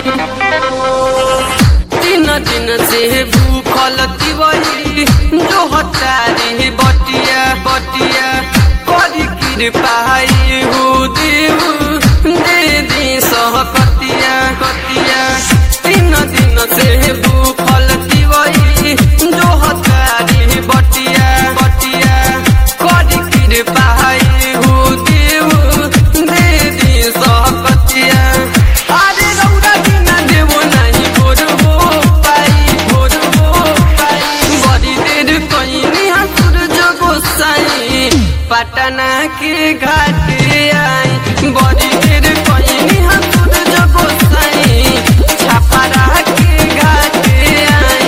तीन दिन से भूखल तिवरी जो हतारी बटिया बटिया करी कृपा हो देव दे दी सहकतिया कतिया तीन दिन से भूखल तिवरी जो हतारी बटिया बटिया करी कृपा हो देव दे दी सहकतिया अरे रौरा बिना देवो नहीं भोरबो पाई भोरबो पाई बड़ी देर कहीं हसुर जगो साई पटना के घाट आई बड़ी देर कहीं हसुर जगो साई छापरा के घाट आई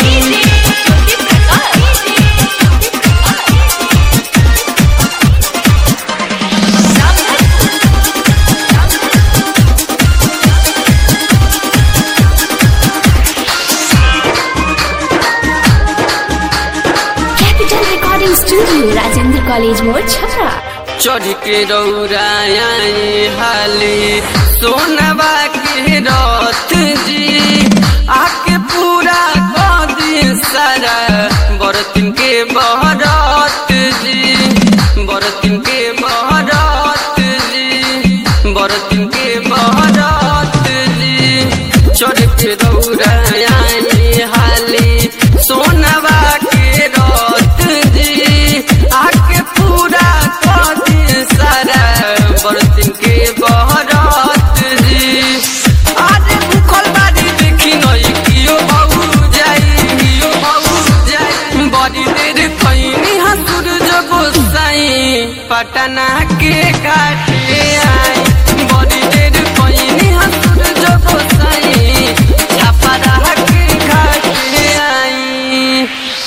capital recording studio Rajendra college मोड़ छपरा चढ़ के रौराए हाले सोनबा के रथ जी आके पूरा कर दी सारा बरतिन के बहरत जी बरतिन के बहरत जी बरतिन के बहरत जी चढ़ के रौराए हाले सोनबा के रथ जी आके पूरा कर दी सारा बरतिन के बहरत जी आज भूखल बारी देखी नई कियो बहु जाई कियो बहु जाई बड़ी देर खैनी हसुर जगो साई पटना के काटे आई बड़ी देर खैनी हसुर जगो साई छापरा के घाटे आई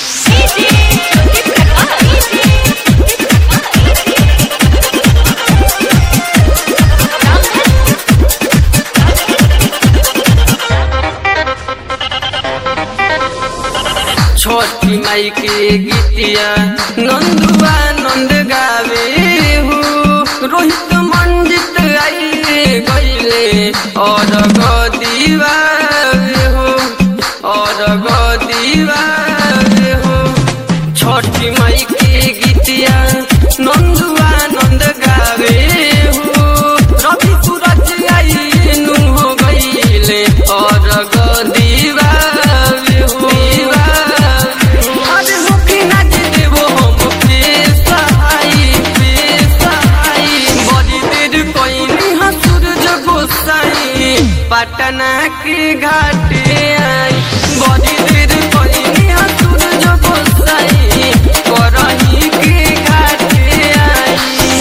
छोटी माई के गीतिया नंदुआ नंद गावे हो रोहित मंजित आई गईले और गदीवा हो और गदीवा हो छोटी माई के गीतिया नंदुआ नंद गावे हो रवि सूरज आई नु हो गईले और गदीवा हो अरे हो कि ना जे देबो हम पेशाई पेशाई बड़ी देर कोई हसुर जगो साई पटना के घाटे